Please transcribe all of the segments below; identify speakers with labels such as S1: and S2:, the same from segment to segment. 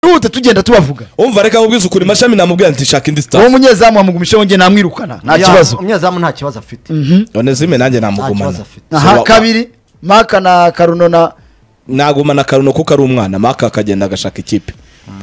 S1: n'ubuta tugenda tubavuga
S2: umva reka mubwize ukuri mashami namubwira nti shaka indi
S1: uwo
S2: sitasi
S1: munyezamu wamugumishaho njye namwirukana nta kibazo
S3: umunyezamu nta kibazo afite
S2: none zime nanjye
S3: Nta
S2: namugumana
S3: kibazo afite.
S2: So,
S1: aha
S2: wa-
S1: kabiri maka na karuno na
S2: nagumana karuno kuko ari umwana maka akagenda agashaka ikipe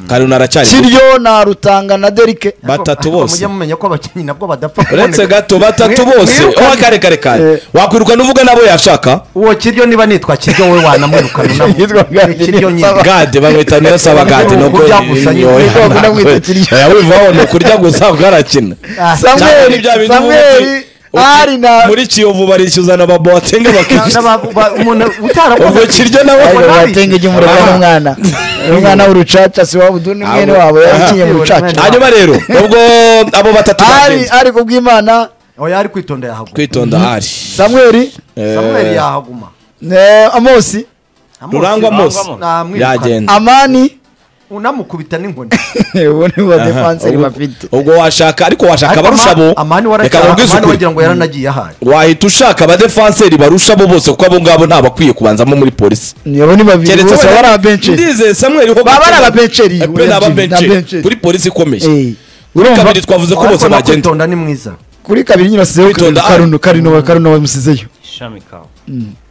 S2: karuno aracyari muto.
S1: kiryo na rutanga na derike
S2: batatu
S3: Ariko
S2: bose
S3: mujye mumenya ko abakinnyi nabwo badapfa
S2: uretse
S3: kuboneka.
S2: gato batatu
S1: Mwi-
S2: bose
S1: mwirukane.
S2: uwa kare kare kare
S1: Eh.
S2: wakwiruka nuvuga nabo yashaka
S3: uwo kiryo niba nitwa kiryo wowe wanamwirukana unamwe.
S1: Yitwa Gadi,
S3: Ni kiryo nyine
S1: nsaba.
S2: gade bamwita niyo saba gade nuko
S3: Kurya gusa nyine.
S1: Niko bakunda kwita kirya.
S2: wivaho ni ukurya gusa ukarakina
S3: Ah,
S2: cyangwa ni
S1: samweri
S2: bya bintu
S1: samweri
S2: ubu-
S1: ari na
S2: muri kiyovu barishyuzana babotenga
S3: Cyangwa
S2: bakishyura
S3: ba- ba- umuntu utarakoze
S2: ubwo kiryo nawe
S3: Ariko
S1: Ariko
S3: nabi.
S1: batenga igihe umurego
S3: Ah.
S1: n'umwana umwana w'urucaca si waba udundi mwene
S2: Abo-
S1: wabo yakinye mu
S3: Ah.
S1: rucaca
S2: hanyuma rero ubwo abo batatu
S1: ari
S2: bagenzi
S1: ari kubw'imana
S3: oya ari kwitonda yahaguma
S2: kwitonda hari
S1: samweri
S2: Eh,
S3: samweli yahaguma
S1: eh, amosi
S3: Amosi-
S2: rurangwa mose
S3: Namwirukana.
S2: yagenda
S1: amani
S3: unamukubita n'inkoni
S1: ubu ni bo defanseri
S2: Ubwo-
S1: bafite
S2: ubwo washaka ariko washaka
S3: Ariko
S2: barusha
S3: Ama- amani
S2: bo reka
S3: waracyari
S2: mubwize
S3: amani
S2: ukuri
S3: wagira ngo yaranagiye ahaye
S2: wahita ushaka abadefanseri barusha bo bose kuko abo ngabo ntabakwiye kubanzamo muri polisi
S1: abo ni babiri
S2: keretse
S1: ubu baba ari ababenceri
S2: ndizeye samuel ho
S1: Baba ari ababenceri,
S2: Eh, pe ni
S1: oya, ni
S2: ababenceri
S1: ababenceri.
S2: kuri polisi ikomeye
S1: Eh,
S2: kuri
S1: urumva
S2: kabiri twavuze ko bose
S3: Ariko nawe
S2: bagenda
S3: kwitonda ni mwiza
S1: kuri kabiri nyine wasizeho
S2: Kwitonda, ah.
S1: karuno karuno wa karuno wamusizeyo
S4: ishami kawe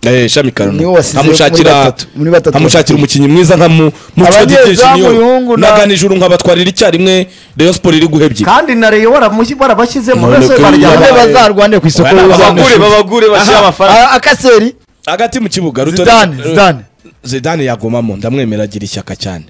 S2: Eh, shami karuno
S1: Niwe wasize muri
S2: amushakira
S1: batatu, muri batatu
S2: amushakira umukinnyi mwiza nka mu mu
S1: Abanyezamu, Yungu na-
S2: naganijuru nkabatwarira icyarimwe rayon siporo iri guha ebyiri
S3: kandi na reyo waramushyi- warabashyizemo
S2: None
S3: mbese
S2: ko
S3: baryamye
S1: bamwe
S2: Eh.
S1: bazarwanire ku isoko
S2: Oya,
S1: y'uzamushaka.
S2: babagure,
S4: babagure bashyire
S2: Aha.
S4: amafaranga
S1: Ah, akaseri
S2: hagati mu kibuga Rutoni-
S1: zidane zidane
S2: zidane yagumamo ndamwemera agira ishyaka cyane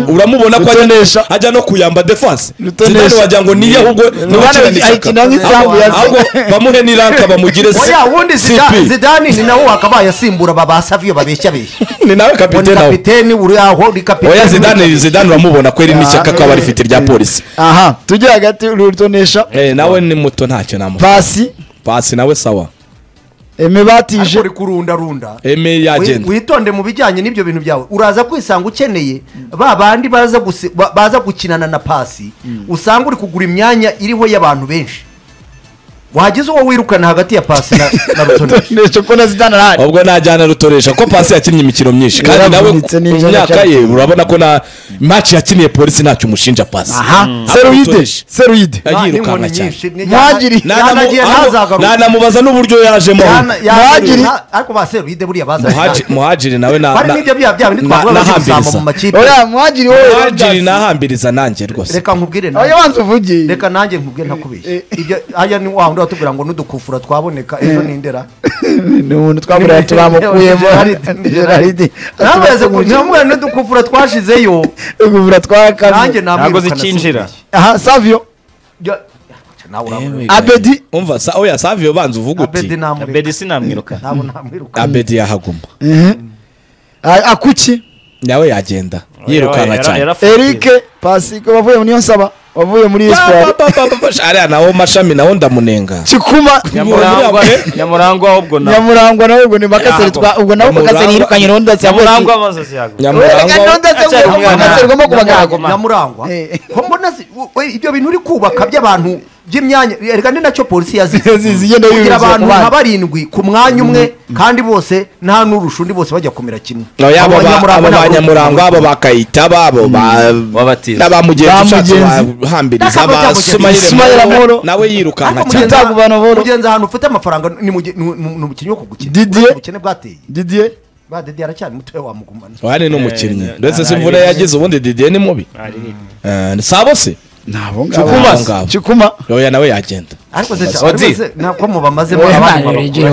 S2: uramubona ko ajya-
S1: Rutonesha.
S2: ajya no kuyamba defanse
S1: Rutonesha.
S2: zidane wagira ngo niye ahubwo ni
S1: Zidane
S2: ukinana
S1: ayikina
S2: ishyaka
S1: nk'isambu ya
S2: ahubwo bamuhe n'iranka bamugire se
S3: oya ubundi Zidane-
S2: sipi
S3: zidani ni nawe wakabaye asimbura baba saviyo babeshya abeshya
S2: ni nawe kapitene nawe
S3: kapiteni uri aho uri kapiteni
S2: oya zidane zidane uramubona ko iri n'ishyaka
S1: Ah,
S2: kaba
S1: eh,
S2: rifite rya polisi
S1: aha tujye hagati rutonesha
S2: Eh, nawe ni muto ntacyo namuha
S1: pasi
S2: pasi nawe sawa
S1: eme
S3: Ariko
S1: batije
S3: uri kurundarunda
S2: eme
S3: Wi-
S2: yagenda
S3: witonde mu bijyanye n'ibyo bintu byawe uraza kwisanga ukeneye ba bandi baza gusi- ba- baza gukinana na pasi usanga uri kugura imyanya iriho y'abantu benshi wagize uwo wirukana hagati ya pasi na, na rutonesha
S1: rutonesha ko na zidane arahari
S2: ubwo najyana rutoresha ko pasi yakinnye imikino myinshi kandi nawe
S1: Yaravunitse n'ibyo
S2: ku myaka ye urabona ko na match yakiniye polisi ntacyo umushinja pasi
S3: aha
S1: seruide
S2: Rutonesha.
S1: seruide
S3: Nta-
S2: yayirukanka
S3: n'inkoni
S2: cyane.
S3: nyinshi, ni-
S1: Mwagiri.
S3: yana- yanagiye ntazagaruke
S2: nanamubaza n'uburyo yajemo
S3: Yana- yana-
S1: Mwagiri.
S3: nta- ariko ba serivide buriya bazanye
S2: Muhaji- muhajiri nawe na-
S3: bari
S2: na-
S3: n'ibyo bya bya
S2: na-
S3: bindi twavuga baje gusamba mu
S2: nahambiriza
S3: makipe
S1: oya mwagiri wowe
S2: muhajiri nahambiriza nanjye rwose
S3: reka nkubwire nawe.
S1: oya wanze uvugiye
S3: reka nanjye nkubwire ntakubeshye ibyo hajya ni wa wundi watubwira ngo n'udukufura twaboneka ejo ni ndera
S1: ni umuntu twamuriye tubamukuyemo geraride
S3: namweze namwe n'udukufura twashizeyo
S1: kuvura
S3: nanjye
S1: twakabiri
S3: namwirukana
S4: Ntabwo zikinjira.
S3: si ubeshya.
S1: aha savio
S3: Jya- nawe uramureba.
S1: abedi
S2: umva sa oya savio banza uvuga
S3: abedi
S2: uti
S3: namureka
S4: bedi sinamwiruka
S3: ntabwo namwirukana
S2: abedi yahaguma
S1: Ah, akuki
S2: nawe yagenda yirukanka cyane
S1: erike pasiko wavuye muri yonsaba wavuye muri
S2: Pa-
S1: espoir
S2: pa- pa- pa- pa- ariya nawo mashami nawo ndamunenga
S1: kikuma
S4: nyamurangwa nyamurangwa ubwo nawe
S1: nyamurangwa nawe ubwo ni makaseri twa ubwo nawe
S2: Nyamurangwa-
S1: makaseri yirukanye ronda
S4: nyamurangwa amaze ziyagura
S2: nyamurangwa
S1: nyamurangwa
S3: nyamurangwa
S1: Eh.
S3: ko mbona zi- we- ibyo bintu uri kubaka by'abantu by'imyanya reka ni nacyo polisi yazize
S1: Yazize, igenda
S3: kugira
S1: yuruzura
S3: abantu
S1: ku bandi.
S3: nka barindwi ku mwanya umwe kandi bose nta n'urusha undi bose bajya kumera kimwe
S2: Oya, abo ba- abo ba nyamurangwa abo ba kayitaba abo ba
S4: wabatiza
S2: n'abamugenzi
S1: Ba
S2: ushatse
S1: Mugenzi.
S2: bahambiriza ba
S3: N'akamugenzi.
S2: sumayira
S1: Ismaila Moro.
S2: nawe yirukanka
S1: Mugenzi-
S2: cyane
S1: Ntabwo banobora.
S3: mugenzi ahantu ufite amafaranga ni muge- ni- ni ni umukinnyi wo kugukina
S1: Didier.
S3: Uretse ubukene bwateye
S1: didier
S3: ba dede aracyari mutoya wamugumana
S2: wari ni umukinnyi
S4: Eh,
S2: ndetse si
S4: nta-
S2: imvura
S4: nta-
S2: yagize ubundi didiye ni mubi Eh, ni sabo se
S1: nabo
S2: Chikuma.
S1: ngabo chikuma
S2: oya nawe yagenda
S3: ariko se
S4: Ozi.
S3: ntabwo mubamazemo abantu bakuru.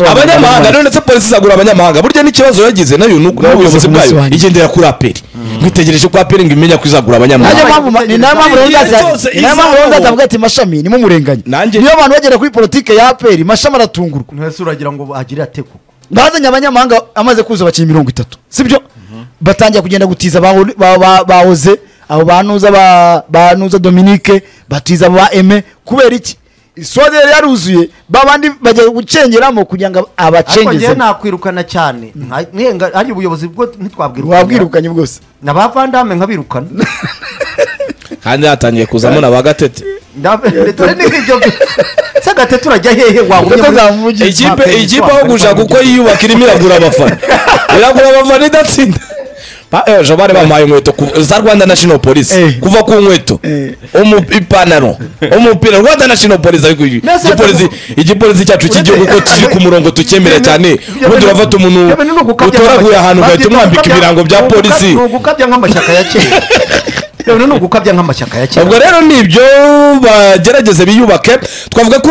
S2: abanyamahanga rero ndetse polisi izagura abanyamahanga burya n'ikibazo yagize nayo nu- n'ubuyobozi bwayo
S1: kumusobanurira.
S2: igendera kuri aperi mwitegereje ko aperi ngo imenya ko izagura abanyamahanga
S3: Ntajya-
S1: ntavuga ati mashami ni mumurenganya
S2: Nanjye-
S1: niyo abantu bagera kuri politike ya aperi mashami aratungurwa
S3: ntese uragira ngo agire ate koko
S1: bazanye abanyamahanga amaze kuza abakinnyi mirongo itatu sibyo batangira kugenda gutiza baho- ba- ba- bahoze abo banuza ba- banuza dominique batiza abo ba eme kubera iki isode yari yaruzuye babandi bajya gucengeramo kugira ngo
S3: ariko njyewe
S1: abacengeze
S3: nakwirukana cyane nka- nihenga- hajya ubuyobozi bwo ntitwabwirukana
S1: wabwirukanye bwose
S3: na ba vandame nkabirukana
S2: kandi hatangiye kuzamo na bagatete
S3: Ndabe- ndetse n'ibyo bi- se agatete urajya hehe wagumye muri-
S1: Tutazamuvugiriza
S2: ikipe
S3: Aperi
S2: ikipe
S3: wabwirukana
S2: aho gushaka uko yiyubaka irimo iragura abafana iragura abafana idatsinda Pa- eh, jabari bamuhaye inkweto ku- za rwanda national police
S1: Eh.
S2: kuva ku nkweto
S1: Eh.
S2: Umu- ipantaro umupira rwanda national police ariko igi-
S3: Nasa-
S2: igipolisi igipolisi cyacu cy'igihugu ko kiri ku murongo tukemera cyane ubu turafata umuntu utoraguye ahantu ugahita umwambika ibirango bya polisi
S3: ni ugukabya nk'amashyaka ya kera yewe ni ugukabya nk'amashyaka ya kera
S2: ubwo rero nibyo bagerageze biyubake twavuga ko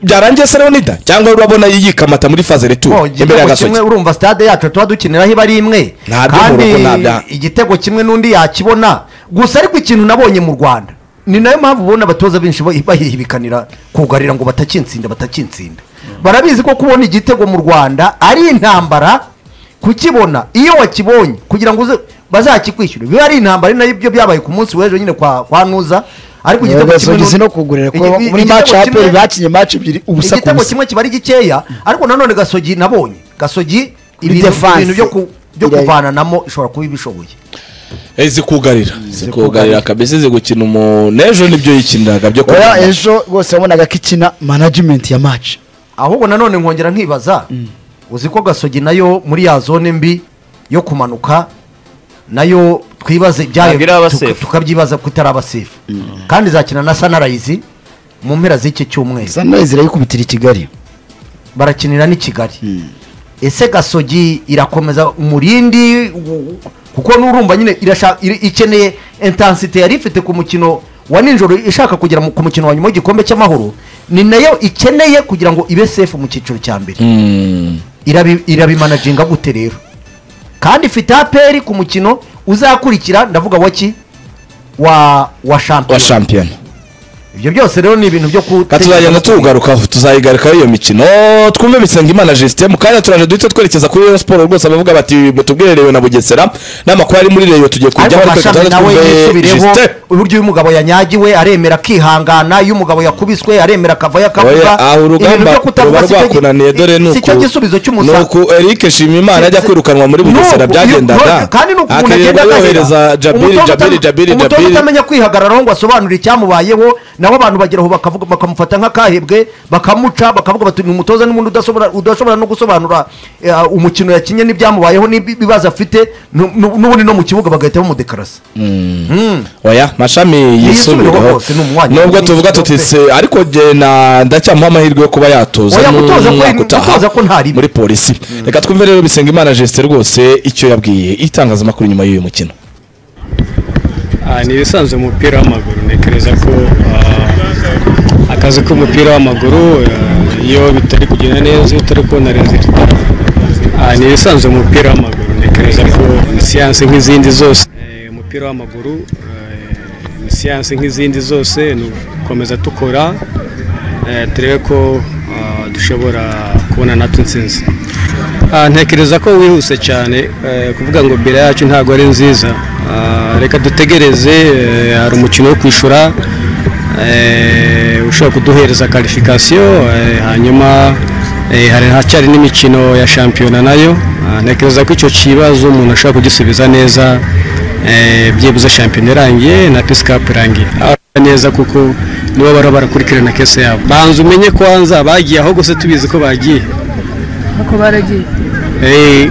S2: byarangiye seronida cyangwa urabona yikamata muri faze
S3: Oh,
S2: retour imbere ya
S3: igitego kimwe
S2: gasogi
S3: urumva stade yacu tuba dukiniraho iba ari imwe
S2: Nta byo mu rugo, nta bya-
S3: igitego kimwe n'undi yakibona gusa ariko ikintu nabonye mu rwanda ni nayo mpamvu ubona abatoza benshi ba- bahihibikanira kugarira ngo batakinsinda batakinsinda barabizi ko kubona igitego mu rwanda ari intambara kukibona iyo wakibonye kugira ngo uze bazakikwishyure biba ari intambara ari nabyo byabaye ku munsi w'ejo nyine kwa kwa nuza ariko igitego kimwe
S1: gasogisi no
S3: n'undi-
S1: kugurira ko
S3: Igi-
S1: muri
S3: igitego
S1: match aperi
S3: kimwe-
S1: bakinye match ebyiri ubusa ku
S3: igitego
S1: busa
S3: kimwe kiba ari gikeya ariko nanone gasogi nabonye gasogi ibintu
S1: defense.
S3: ibintu byo ku- byo
S1: Birayi-
S3: kuvananamo ishobora kuba ibishoboye
S2: Eh, zikugarira zikugarira kabisa zigukina umuntu n'ejo nibyo yikiniraga byo
S1: oya
S2: kugarira.
S1: ejo rwose wabonaga ko ikina management ya match
S3: ahubwo nanone nkongera nkibaza uzi ko gasogi nayo muri ya zone mbi yo kumanuka nayo twibaze ibyayo
S4: Ntabwo iri aba
S3: tuka-
S4: safe.
S3: tukabyibaza ko itari abasefu kandi izakina na sanarayizi mu mpera z'iki cyumweru
S1: sunrise irayikubitira i kigali
S3: barakinira n'i kigali ese gasogi irakomeza umurindi u- kuko n'urumva nyine irasha- iri- ikeneye intensite yari ifite ku mukino wa nijoro ishaka kugera mu- ku mukino wa nyuma w'igikombe cy'amahoro ni nayo ikeneye kugira ngo ibe sefu mu cyiciro cya mbere
S2: Mm.
S3: Irabi- irabimanaginga gute rero kandi ifite aperi ku mukino uzakurikira ndavuga waki wa wa
S2: wa
S3: shampiyona
S2: shampiyona
S3: ibyo byose rero ni ibintu byo
S2: Ka tuzagenda tuwugarukaho tuzayigarukaho iyo mikino twumve bisenga imana jesite mu kanya turaje duhita twerekeza kuri Rayon Sport rwose abavuga bati mutubwire reyo na bugesera n'amakuru ari muri reyo tugiye
S3: ariko
S2: kujyaho ariko reka
S3: amashami
S2: tubanze
S3: nawe
S2: twumve
S3: yisubireho
S2: Justin.
S3: uburyo uyu mugabo yanyagiwe aremera akihangana iyo umugabo yakubiswe aremera akavayo
S2: Oya,
S3: akavuga
S2: aha urugamba ruba
S3: si cyo gi-
S2: rwakunaniye dore ni
S3: si cyo gisubizo cy'umusaza
S2: uku erike shimimana ajya
S3: Si-
S2: kwirukanwa muri
S3: Ni uku,
S2: bugesera
S3: iyo-
S2: byagendaga
S3: kandi ni uku umuntu
S2: akirirwa
S3: agenda agahera.
S2: yohereza jabiri
S3: Umutoza
S2: jabiri
S3: utam-
S2: jabiri
S3: umutoza
S2: jabiri
S3: utamenya kwihagararaho ngo asobanure icyamubayeho nabo abantu bageraho bakavuga bakamufata nk'akahebwe bakamuca bakavuga bati ni umutoza n'ubundi udasobora- udashobora no gusobanura eh, umukino yakinye n'ibyamubayeho n'ibibazo afite nu- nu- n'ubundi no mu kibuga bagahita bamudekarasa Mm.
S2: oya mashami yisubireho
S3: rwose ni umunywanyi.
S2: nubwo tuvuga tuti se ariko jye na ndacyamuha amahirwe yo kuba yatoza
S3: Oya, gutoza ko-
S2: n'umwaka utaha
S3: gutoza ko ntari byo.
S2: muri polisi reka twumve rero bisenga imana jesite rwose icyo yabwiye itangazamakuru nyuma y'uyu mukino
S5: Ah, ni ibisanzwe mu mupira w'amaguru ntekereza ko ah, akazi k'umupira w'amaguru ah, iyo bitari kugenda neza iyo utari kubona rezilita ni ibisanzwe mu mupira w'amaguru ntekereza ko ni siyansi nk'izindi zose Eh, umupira w'amaguru eh, ni siyansi nk'izindi zose ni ugukomeza dukora eh, turebe ko ah, dushobora kubona natwe insinzi Ah, ntekereza ko wihuse cyane eh, kuvuga ngo bira yacu ntabwo ari nziza Ah, reka dutegereze eh, hari umukino wo kwishyura eh, ushobora kuduhereza karifikasiyo eh, hanyuma eh, hari hacyari n'imikino ya shampiyona nayo Ah, ntekereza ko icyo kibazo umuntu ashobora kugisubiza neza eh, byibuze shampiyona irangiye na pisikapu irangiye Ah, neza kuko nibo baba barakurikirana kese yabo banza umenye kwanza bagiye aho gusa tubizi ko bagiye
S6: uko baragiye
S5: Eh,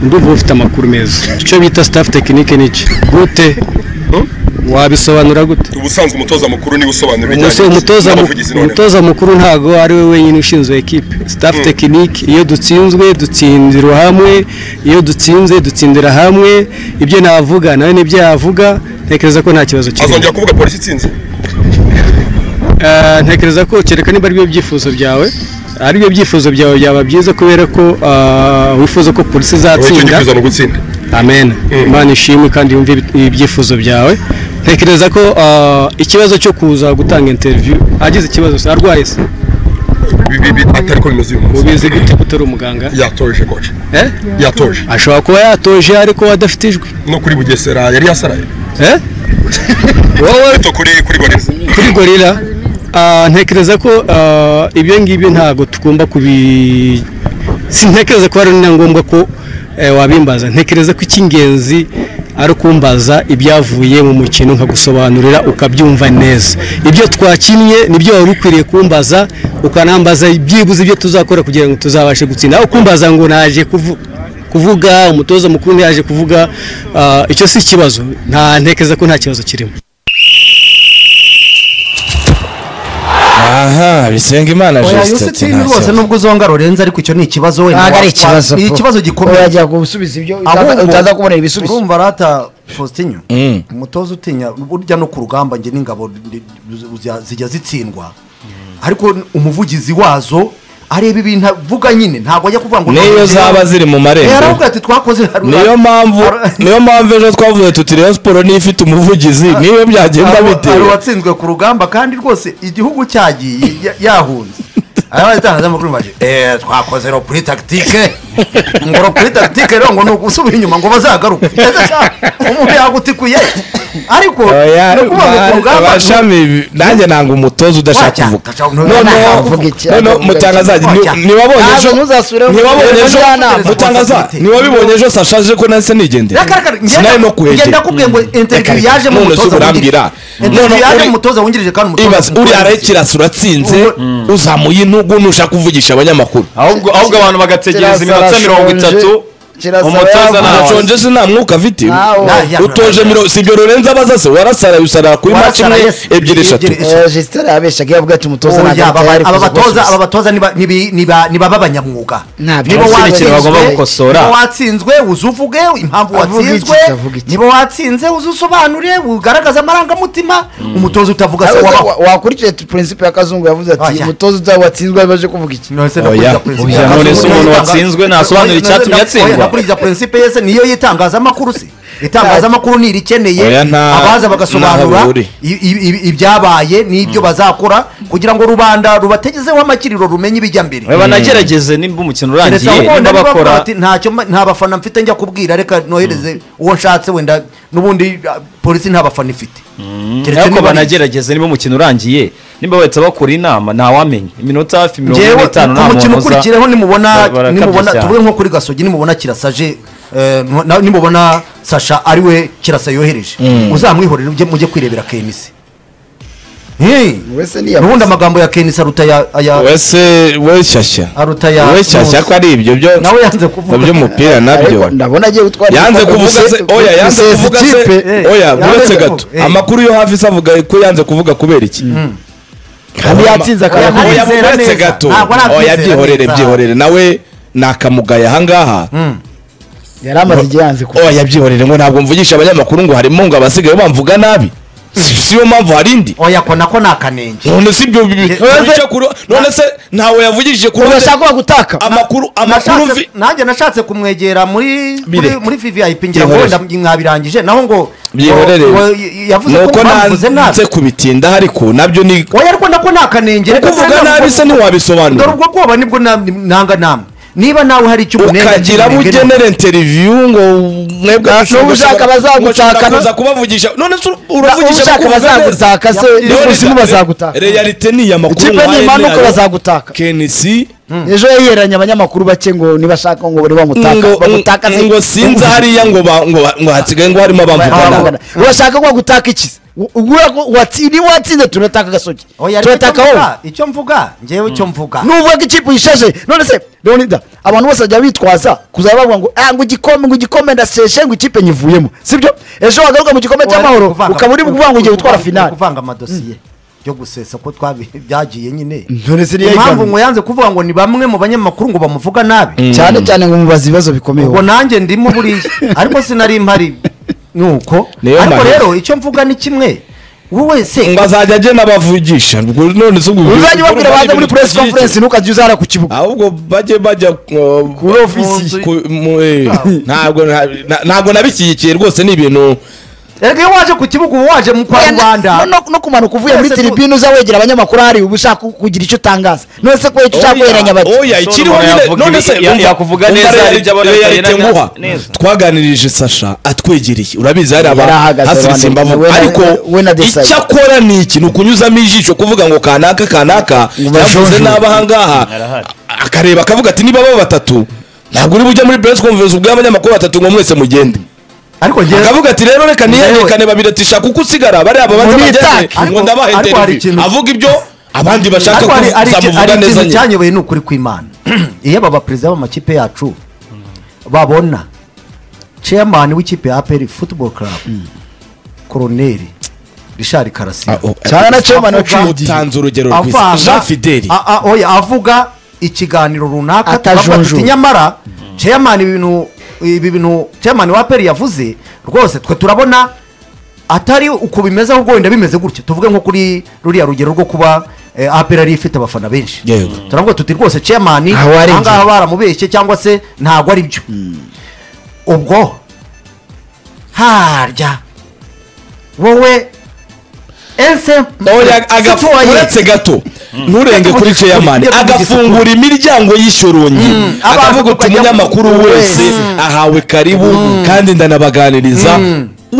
S5: ndumva ufite amakuru meza icyo bita staff tekinike ni iki gute wabisobanura gute
S7: ubusanzwe umutoza mukuru niwe usobanura
S5: Umuse- umutoza mu-
S7: n'abavugizi none
S5: umutoza mukuru ntabwo ari we wenyine ushinzwe ekipe staff tekinike iyo dutsinzwe dutsindira hamwe iyo dutsinze dutsindira hamwe ibyo navuga nawe nibyo yavuga ntekereza ko nta kibazo kirimo
S7: azongera kuvuga polisi itsinze
S5: Eh, ntekereza ko kereka niba ari byo byifuzo byawe ari byo byifuzo byawe byaba byiza kubera ko eh, wifuza ko polisi
S7: icyo
S5: izatsinda
S7: gifuza ni ugutsinda
S5: amen imana ishimwe kandi yumve ibi- ibyifuzo byawe ntekereza ko ah, ikibazo cyo kuza gutanga interiviyu agize ikibazo se arwaye se
S7: Bi- bi- bi- atari ko bimaze uyu munsi
S5: ubizi gute ko utari umuganga
S7: yatoje koci
S5: Eh?
S7: yatoje
S5: ashobora kuba yatoje ariko adafite ijwi
S7: no kuri bugesera yari yasaraye
S5: Eh? wowe
S7: ariko kuri kuri goreza
S5: kuri gorira ah, ntekereza ko ah, ibyo ngibyo ntabwo tugomba kubi sintekereza ko ari na ngombwa ko eh, wabimbaza ntekereza ko icy'ingenzi ari ukumbaza ibyavuye mu mukino nkagusobanurira ukabyumva neza ibyo twakinnye nibyo wari ukwiriye kumbaza ukanambaza byibuze ibyo tuzakora kugira ngo tuzabashe gutsinda aho kumbaza ngo naje kuvuga kuvuga umutoza mukuru ntiyaje kuvuga ah, icyo si ikibazo nta ntekereza ko nta kibazo kirimo
S2: aha bisengimana
S3: oya
S2: Justin ati
S3: yositini
S2: nta
S3: rwose
S2: kibazo.
S3: nubwo uzonga lorenza ariko icyo ni ikibazo wenda
S1: ntabwo ari
S3: wa-
S1: ikibazo
S3: wa- ni
S1: po.
S3: ikibazo gikomeye
S1: urajya gusubiza ibyo
S3: Ahubwo,
S1: utaza- utaza kubonera ibisubizo
S3: urumva rata faustinyo
S2: Mm.
S3: umutoza utinya burya no ku rugamba njye n'ingabo ndi- zijya- zijya zitsindwa ariko umuvugizi wazo areba ibintu avuga nyine ntabwo ajya kuvuga ngo
S2: niyo zaba ziri mu
S3: Eh, aravuga
S2: marembo
S3: ati twakoze
S2: niyo mpamvu niyo mpamvu ejo twavuze tuti rayon siporo niyo ifite umuvugizi niyo byagenda
S3: hari
S2: bitewe
S3: uwatsinzwe ku rugamba kandi rwose igihugu cyagiye ya- yahunze aba itangazamakuru baje eee twakoze ro kuri tagitike ngo ro kuri tagitike rero ngo ni ugusubira inyuma ngo bazagaruke ese sha umuntu yagutikuye ariko
S2: Oya,
S3: ni ukuvuga ngo ku
S2: ba-
S3: rugamba
S2: abashami bi- nanjye nanga umutoza udashaka
S3: Wacya-
S2: kuvuga
S3: wacya-
S2: noneho
S1: ntavuga iki,
S2: noneho
S1: ntavuga iki.
S2: mutangazaji ni-
S3: Wacya.
S2: ntiwabonye
S1: Ntabwo
S2: ejo
S1: ntuzasubire mu-
S2: ntiwabonye
S1: mu
S2: ejo
S1: njyanama.
S2: mutangaza ntiwabibonye ejo sasha aje ko nahise nigendera sinari no
S3: ngenda
S2: kuhegera
S3: kubwiye ngo interview
S2: Reka,
S3: yaje mu
S2: none
S3: mutoza
S2: se urambwira?
S3: wungirije.
S2: None
S3: interview yaje
S2: uri-
S3: mu mutoza wungirije kandi umutoza
S2: ibaza uri arekirasi uratsinze uzamuye intugu nushaka kuvugisha abanyamakuru
S4: ahubwo ahubwo abantu bagategereza iminota
S1: Kirasara
S4: mirongo itatu
S1: shonje, kirasara
S4: umutoza
S1: yavuze.
S4: ntawe
S2: arashonje se nta mwuka afite
S1: Ntawo.
S3: Nta-
S2: utoje miro si ibyo rurenze abaza se warasaraye usarara kuri maci
S3: Warasaraye
S2: imwe
S3: se.
S2: ebyiri eshatu
S3: Ebyiri-
S1: Eh, Justin yabeshyaga yavuga ati umutoza
S3: Oya,
S1: ntabwo
S3: aba-
S1: atari
S3: aba
S1: kuza
S3: batoza
S1: gusubiza.
S3: aba batoza niba- nibi- niba- ni baba abanyamwuga
S1: Ntabyo.
S3: nibo
S1: Nta
S4: kintu
S3: watsinzwe-
S4: bagomba gukosora.
S3: nibo watsinzwe uze uvuge impamvu
S1: Avuga iki,
S3: watsinzwe
S1: avuga iki.
S3: niba watsinze uze usobanure ugaragaze amarangamutima umutoza utavuga se
S1: Wa-
S3: wabaho
S1: wa- wakurikiye prinsipe ya kazungu yavuze ati
S3: Oya.
S1: umutoza uzaba watsinzwe ari baje kuvuga iki
S3: None se nakurikiza
S2: Oya.
S3: principe
S2: Oya,
S3: ya
S2: none se
S3: Kazungu
S2: umuntu
S3: yitanga-
S4: watsinzwe ntasobanura
S3: Oya,
S4: icyatumye
S3: none-
S4: atsindwa?
S3: oya, nakurikiza principe ye se niyo y'itangazamakuru se itangazamakuru nirikeneye
S2: Oya, nta-
S3: abaza
S2: ntaho
S3: bagasobanura
S2: bihuri.
S3: i- i- i- ibyabaye n'ibyo bazakora kugira ngo rubanda rubategezeho amakiriro rumenye ibijya mbere
S4: we banagerageze nimba umukino
S3: keretse
S4: urangiye
S3: ahubwo wenda
S4: nimba
S3: niba bavuga
S4: bakora
S3: bati ntacyo mba- nta bafana mfite njya kubwira reka nohereze uwo nshatse wenda n'ubundi ah, polisi nta bafana ifite keretse
S4: ariko
S3: niba ari-
S4: banagerageza niba umukino urangiye nimba bahita bakora inama ntawamenya iminota hafi mirongo
S3: Njyewe,
S4: n'itanu
S3: ku
S4: nta
S3: mukino
S4: muntu uza
S3: ukurikireho nimubona
S4: Ba- barakabya
S3: nimubona
S4: cyane.
S3: tuvuge nko kuri gasogi nimubona kirasaje eh, na- nimubona sasha ari we kirasa yohereje uzamwihorere ujye- mujye kwirebera kenisi Hey,
S1: wese niyavuze.
S3: n'ubundi amagambo ya kenisi aruta aya aya-
S2: wese we shyashya
S3: aruta ya
S2: we shyashya
S3: Nkusi.
S2: ko ari ibyo byo
S3: nawe yanze kuvuga
S2: by'umupira nabyo
S1: Ariko ndabona agiye gutwara
S2: yanze
S1: igikombe.
S2: kuvuga se
S1: Ubuse-
S2: oya yanze
S1: ubusesa
S2: kuvuga se
S1: ikipe.
S3: eh,
S2: oya
S3: yanze
S2: buretse
S3: kuvuga,
S2: gato
S3: eh.
S2: amakuru yo hafi se avuga ko yanze kuvuga kubera iki
S1: Kandi yatsinze
S3: Oya,
S1: akaboko.
S3: ntarizera
S2: oya buretse
S3: neza.
S2: gato
S3: Ntabwo arabyizera
S2: oya byihorere
S3: neza.
S2: byihorere nawe nakamugaya ahangaha
S1: yari amaze igihe yanze kuvuga
S2: oya byihorere ngo ntabwo mvugisha abanyamakuru ngo harimo ngo abasigaye bamvuga nabi si si yo mpamvu hari indi
S3: oya ko nako ni akanenge
S2: none si ibyo bibi
S3: None se-
S2: icyo kuro- none se ntawe yavugishije ku ruhande
S1: urashaka gutaka
S2: amakuru amakuru
S3: Nashatse-
S2: mvi
S3: nanjye nashatse kumwegera muri
S2: Bire.
S3: muri- muri vvip ngira ngo
S2: Byihorere.
S3: wenda mwabirangije naho ngo
S2: byihorere
S3: ngo- ngo y- yavuze ko
S2: nuko
S3: bamuvuze nabi
S2: nanze kubitinda ariko nabyo ni
S3: oya ariko nako ni akanenge reka
S2: kuvuga
S3: kandi
S2: nabi
S3: ubwo-
S2: se ntiwabisobanura
S3: dore ubwo bwoba nibwo na- nanga namwe niba nawe hari icyo ubunenga,
S2: ukagira abo
S3: kinenga,
S2: ugenera interiviyu ngo mwebwe
S1: N'ubu ushaka bazagutakana.
S2: kuza kubavugisha none se uravugisha
S1: ushaka
S2: kuvuga neza.
S1: bazagutaka se
S2: None se-
S1: n'ubushinwa bazagutaka
S2: realite ni iya makuru
S1: ikipe
S2: nkayo
S1: nimanuka
S2: yayo.
S1: bazagutaka
S2: kenisi
S1: ejo yayiheranye abanyamakuru bake ngo nibashaka ngo bari bamutaka
S2: ngo-
S1: bagutaka se-
S2: ngo sinzi hariya ngo ba- ngo ba- ngo hasigaye ngo harimo abamvugana
S1: Barangana. urashaka ko bagutaka iki se U- ubura ko watsi- niba watsinze turataka agasogi
S3: oya ariko icyo
S1: turataka wowe
S3: mvuga icyo mvuga njyewe icyo mvuga
S1: nuvuga ko ikipe uyishaje none se leonida abantu bose bajya bitwaza kuzaba bavuga ngo "Ah, ngo igikombe ngo igikombe ndaseshe ngo ikipe nyivuyemo sibyo ejo wagaruka mu gikombe
S3: Oya,
S1: cy'amahoro
S3: ariko kuvanga-
S1: ukaba uri kuvuga ngo ugiye gutwara
S3: kuvanga-
S1: finale
S3: kuvanga amadosiye byo gusesa ko twabi byagiye nyine
S1: None se niyo
S3: impamvu
S1: yigaruriye.
S3: ngo yanze kuvuga ngo ni bamwe mu banyamakuru ngo bamuvuga nabi
S1: cyane cyane ngo mubaze ibibazo bikomeye
S3: ubwo nanjye ndimo buriya ariko sinari mpari nuko
S2: Niyo
S3: ariko
S2: mpamvu.
S3: rero icyo mvuga ni kimwe wowe wese
S2: ngo azajya agena abavugisha ubwo none se ubwo
S1: uzajya ubabwira baze muri press conference ntukajya uzara ku kibuga
S2: ahubwo bajye bajya kuri
S3: ofisi.
S2: ntabwo na- ntabwo nabishyigikiye rwose ni ibintu
S3: erega iyo waje ku kibuga uba waje mu kwa
S1: Oya, na-
S3: rubanda
S1: no- no kumanuka uvuye muri
S3: Twese tu-
S1: tiribine uza wegera abanyamakuru hari uba ushaka kugira icyo utangaza none se kubera icyo ushaka guheranya bati
S2: oya
S4: Ushobora
S2: ikiriho nyine
S4: umuntu yavuga
S2: none
S4: ibi-
S2: se
S4: ya-
S2: umva-
S4: yakuvuga
S2: umva
S4: neza
S2: reality-
S4: ibyo abona
S2: reality
S4: atarenganya.
S2: nguha.
S4: Neza.
S2: twaganirije sasha atwegereye urabizi hari
S1: Yari
S2: aba
S1: ahagaze
S2: hasiritse
S1: abantu,
S2: imbavu
S1: we na-
S2: ariko
S1: we na Desailly.
S2: icyo akora ni iki ni ukunyuzamo ijisho kuvuga ngo kanaka kanaka yavuze
S1: bajonjore.
S2: n'abahangaha
S4: Arahari.
S2: akareba akavuga ati niba baba batatu ntabwo uri bujya muri press conference ubwo abanyamakuru batatu ngo mwese mugende
S3: ariko njyewe
S2: akavuga ati rero reka niyerekane babiri ati shaka uko usigara bariya babanza
S1: Mumwitake.
S2: bagende ngo
S3: Ariko-
S2: ndabaha
S3: ariko hari
S2: interview
S3: ikintu-
S2: avuga ibyo abandi bashaka
S3: ariko hari hari iki- hari
S2: kuzamuvuga neza
S3: ikintu
S2: nyine
S3: cyanyobeye ni ukuri kw'imana iyo aba baperezida b'amakipe yacu babona chairman w'ikipe ya APR football club koroneri Richard Karasira
S1: cyane na chairman waciye igihe
S2: utanze urugero rwiza
S3: avanga
S2: jean fideli
S3: a- a- oya avuga ikiganiro runaka
S1: Atajonjora.
S3: tukavuga tuti nyamara chairman ibintu ibi bintu chairman wa peri yavuze rwose twe turabona atari uko bimeze ahubwo wenda bimeze gutyo tuvuge nko kuri ruriya rugero rwo kuba eh, aperi ari ifite abafana benshi
S2: Yego.
S3: turavuga tuti rwose chairman
S1: Aha warengeye.
S3: ahangaha baramubeshye cyangwa se ntabwo ari byo ubwo harya wowe ense
S2: Oya, aga- uretse gato nturenge kuri chairman
S3: Ujya kuvuga
S2: agafungura imiryango y'ishorunyi
S3: abantu
S2: akavuga uti
S3: tukajya
S2: umunyamakuru
S3: mu-
S2: wese
S3: wese.
S2: ahawe karibu kandi ndanabaganiriza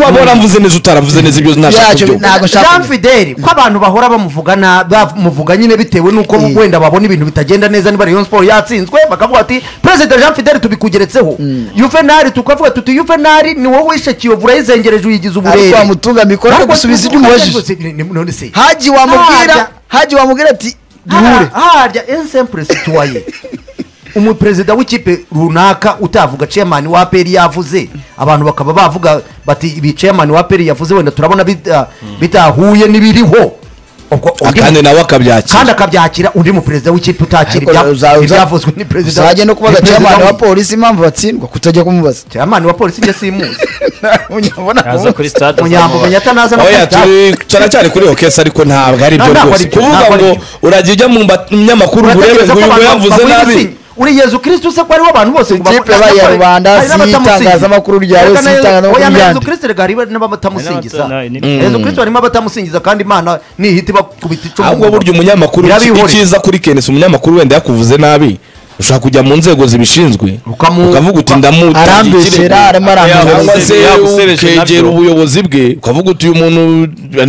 S2: wabona mvuze neza utaravuze neza ibyo ntashaka
S1: Yacyo
S2: ibyo
S1: nta- Ntabwo nshaka
S3: jean
S1: kubyumva.
S3: fideli ko abantu bahora bamuvugana bamuvuga nyine bitewe n'uko
S1: Eh.
S3: wenda babona ibintu bitagenda neza niba rayon siporo yatsinzwe bakavuga bati perezida jean fideli tubikugeretseho yuvenali tukavuga tuti yuvenali ni wowe wishe kiyovu urayizengereje uyigize
S1: ariko
S3: uburere
S1: wamutunga mikoro
S3: Ariko
S1: akagusubiza ibyo umubajije
S3: Ni- ni- none se
S1: haji wamubwira
S3: Harya-
S1: haji wamubwira ati duhure
S3: harya- harya ensemble situwaye umuperezida w'ikipe runaka utavuga chairman wa peri yavuze abantu bakaba bavuga bati ibi chairman wa peri yavuze wenda turabona bita- bitahuye n'ibiriho ubwo undi
S2: kandi nawe akabyakira
S3: kandi akabyakira undi muperezida w'ikipe utakira ibya- ibyavuzwe ni perezida
S1: uzajya no kubaza chairman wa polisi impamvu batsindwa kutajya kumubaza
S3: chairman wa polisi njye simuzi
S4: yaza kuri stade
S3: munyambo
S4: azamubaza.
S3: menyata naza no
S2: oya
S3: kwita-
S2: turi turacyari kuri okesi ariko ntabwo ari byo
S3: Ntabwo ari
S2: rwose
S3: byo,
S2: kuvuga
S3: ntabwo ari
S2: ngo uragiye ujya mu mba- mu binyamakuru urebe
S3: Uratekereza
S2: ngo
S3: ko
S2: uyu ngo
S3: abantu
S2: yavuze
S3: baguha
S2: nabi
S3: igisinya? uri yezu kirisito se ko ariho abantu bose ngo
S1: Ikipe
S3: bamu-
S1: yabaye iya
S3: hari
S1: rubanda,
S3: n'abatamusingiza.
S1: si itangazamakuru rya
S3: Oya,
S1: Yesu,
S3: na Yezu-
S1: itangazamakuru
S3: oya, na
S1: ryandi.
S3: yezu kirisito rega hari n'abatamusingiza
S4: Hari n'abata- na-
S3: yezu kirisito harimo abatamusingiza kandi imana nihita ibakubita icumu
S2: ahubwo burya umunyamakuru
S3: Birabihorera.
S2: icyiza kuri kenesi umunyamakuru wenda yakuvuze nabi ushobora kujya mu nzego zibishinzwe
S3: Ukamu-
S2: ukavuga uti
S3: uka-
S1: arambeshyera
S2: ndamutangire
S1: arimo arambeshyera
S2: cyangwa se
S4: Yagusebeje
S2: ukegera
S4: nabyo.
S2: ubuyobozi bwe ukavuga uti uyu muntu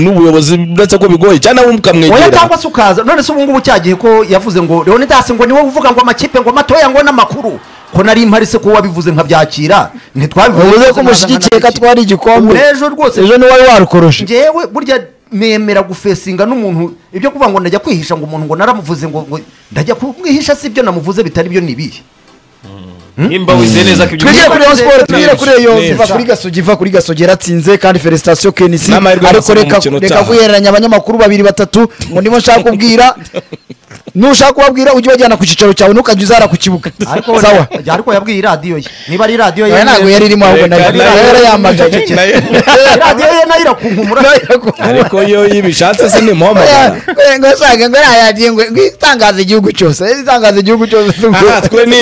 S2: n'ubuyobozi uretse ko bigoye cyangwa nawe
S3: oya
S2: ukamwegera
S3: cyangwa se ukaza none se ubungubu cyagiye ko yavuze ngo leonidas ngo niwe uvuga ngo amakipe ngo matoya ngo n'amakuru ko nari mpari se ko wabivuze nkabyakira ntitwabivuze
S1: uvuze ko umushyigikiye ko atwara igikombe
S3: ejo rwose
S1: ejo niwe wari warukoroshe
S3: njyewe burya nemera gufesinga n'umuntu ibyo kuvuga ngo ndajya kwihisha ngo umuntu ngo naramuvuze ngo ngo ndajya kumwihisha si ibyo namuvuze bitari byo ni ibihe
S4: nimba wize neza ko ibyo
S1: twigire kuri Rayon Sports twigire kuri Rayon
S2: Neza.
S1: iva kuri gasogi iva kuri gasogi yaratsinze kandi felicitation kenisi
S2: N'amahirwe
S1: ariko
S2: arasaba
S1: reka
S2: umukino
S1: reka
S2: utaha.
S1: guhereranya abanyamakuru babiri batatu ngo nibo nshaka kubwira nushaka kubabwira ujye ubajyana ku cyicaro cyawe ntukajya uzara ku kibuga
S3: ariko
S1: sawa
S3: ariko yabwiye radiyo ye niba ari radiyo ye
S1: Oya, ntabwo yari irimo ahubwo nayo
S2: Reka-
S1: nayo yarayamagaye
S3: radiyo ye nayo irakunkumura
S2: ariko iyo yibishatse se nimuhamagara
S1: ngo yasange ngo yarayagiye ngo ngo itangaze igihugu cyose itangaze igihugu cyose
S2: aha twe ni